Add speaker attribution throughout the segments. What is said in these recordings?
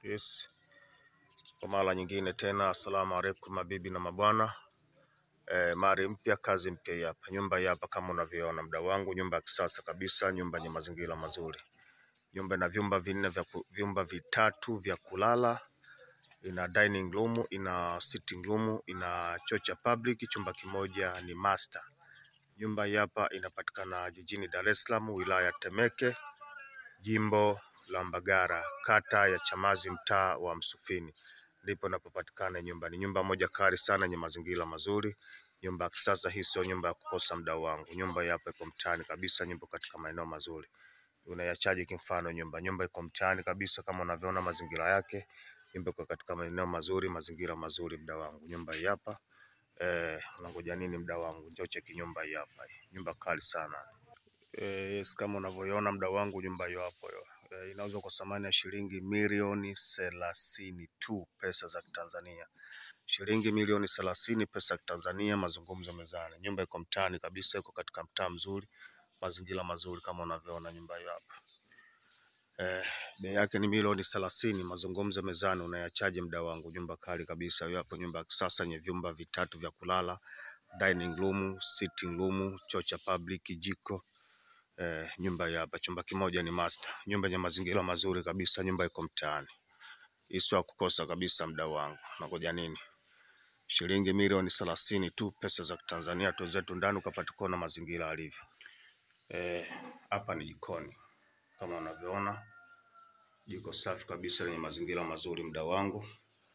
Speaker 1: Yes. Kwa mara nyingine tena, asalamu alaikum mabibi na mabwana. E, mari mpya kazi mpya hii hapa. Nyumba hii hapa kama unavyoona mda wangu, nyumba ya kisasa kabisa, nyumba yenye mazingira mazuri. Nyumba ina vyumba vinne vya ku- vyumba vitatu vya kulala, ina dining room, ina sitting room, ina choo cha public, chumba kimoja ni master. Nyumba hii hapa inapatikana jijini Dar es Salaam, wilaya ya Temeke, jimbo la Mbagara, kata ya Chamazi, mtaa wa Msufini, ndipo inapopatikana nyumba. Ni nyumba moja kali sana yenye mazingira mazuri, nyumba ya kisasa. Hii sio nyumba ya kukosa mdau wangu. Nyumba hii hapa iko mtaani kabisa, nyumba katika maeneo mazuri. Unaiachaje kimfano nyumba? Nyumba iko mtaani kabisa, kama unavyoona mazingira yake. Nyumba iko katika maeneo mazuri, mazingira mazuri, mdau wangu. Nyumba hii hapa eh, unangoja nini mdau wangu? Njoo cheki nyumba hii hapa, nyumba kali sana. Eh, yes, kama unavyoiona mdau wangu, nyumba hiyo hapo hiyo eh, inauzwa kwa thamani ya shilingi milioni thelathini tu pesa za Kitanzania, shilingi milioni thelathini pesa za Kitanzania. Mazungumzo mezani. Nyumba iko mtaani kabisa, iko katika mtaa mzuri, mazingira mazuri, kama unavyoona nyumba hiyo hapa. Eh, bei yake ni milioni thelathini. Mazungumzo mezani. Unayachaje mdau wangu? Nyumba kali kabisa hiyo hapo, nyumba ya kisasa yenye vyumba vitatu vya kulala, dining room, sitting room, choo cha public, jiko Eh, nyumba hii hapa, chumba kimoja ni master. Nyumba yenye mazingira mazuri kabisa, nyumba iko mtaani. Hii sio ya kukosa kabisa, mdau wangu. Nakuja nini? Shilingi milioni thelathini tu pesa za Tanzania tu zetu ndani, ukapata kuona mazingira alivyo. Eh, hapa ni jikoni kama unavyoona, jiko safi kabisa lenye mazingira mazuri, mdau wangu.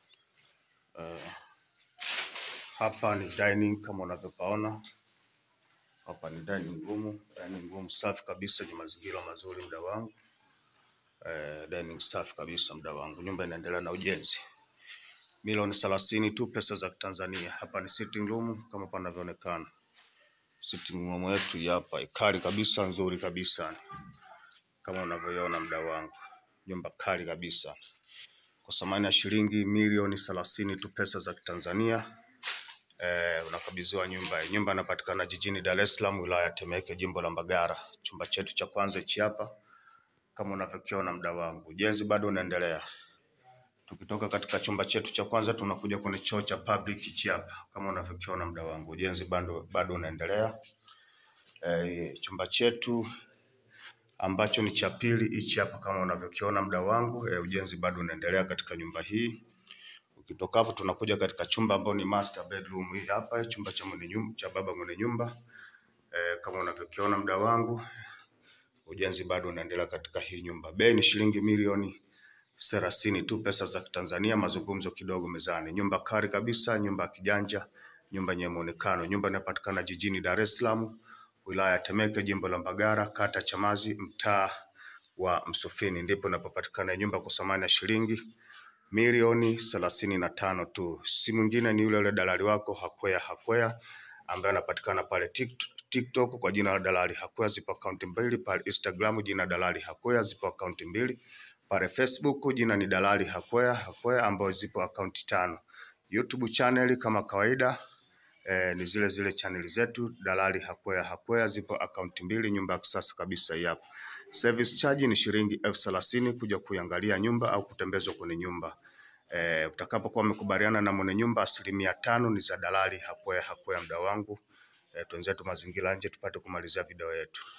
Speaker 1: Eh, hapa ni dining kama unavyopaona. Hapa ni dining room, dining room safi kabisa yenye mazingira mazuri, mdau wangu. Eh, dining safi kabisa mdau wangu. Nyumba inaendelea na ujenzi. Milioni thelathini tu pesa za Tanzania. Hapa ni sitting room kama panavyoonekana. Sitting room yetu hii hapa kali kabisa, nzuri kabisa kama unavyoiona mdau wangu. Nyumba kali kabisa kwa thamani ya shilingi milioni thelathini tu pesa za Tanzania. Eh, unakabidhiwa nyumba hii. Nyumba inapatikana jijini Dar es Salaam, wilaya ya Temeke, jimbo la Mbagara. Chumba chetu cha kwanza hichi hapa kama unavyokiona mdau wangu. Ujenzi bado unaendelea. Tukitoka katika chumba chetu cha kwanza tunakuja kwenye choo cha public hichi hapa kama unavyokiona mdau wangu. Ujenzi bado bado unaendelea. Eh, chumba chetu ambacho ni cha pili hichi hapa kama unavyokiona mdau wangu. Eh, ujenzi bado unaendelea katika nyumba hii. Ukitoka hapo tunakuja katika chumba ambao ni master bedroom hii hapa, chumba cha mwenye nyumba, cha baba mwenye nyumba. Eh, kama unavyokiona mdau wangu, ujenzi bado unaendelea katika hii nyumba. Bei ni shilingi milioni thelathini tu pesa za Tanzania, mazungumzo kidogo mezani. Nyumba kali kabisa, nyumba ya kijanja, nyumba yenye muonekano. Nyumba inapatikana jijini Dar es Salaam, wilaya ya Temeke, jimbo la Mbagara, kata Chamazi, mtaa wa Msufini, ndipo inapopatikana nyumba kwa thamani ya shilingi milioni thelathini na tano tu. Si mwingine ni yule yule dalali wako Hakwea Hakwea ambaye anapatikana pale Tik- TikTok kwa jina la dalali Hakwea. Zipo akaunti mbili pale Instagram, jina dalali Hakwea, zipo akaunti mbili pale Facebook, jina ni dalali Hakwea Hakwea, ambayo zipo akaunti tano. YouTube channel kama kawaida eh, ni zile zile chaneli zetu dalali Hakwea Hakwea, zipo akaunti mbili. Nyumba ya kisasa kabisa hii hapa. Service charge ni shilingi elfu thelathini kuja kuiangalia nyumba au kutembezwa kwenye nyumba. Eh, utakapokuwa umekubaliana na mwenye nyumba, asilimia tano ni za dalali Hakwea Hakwea, mda wangu. Eh, twenzetu mazingira nje tupate kumalizia video yetu.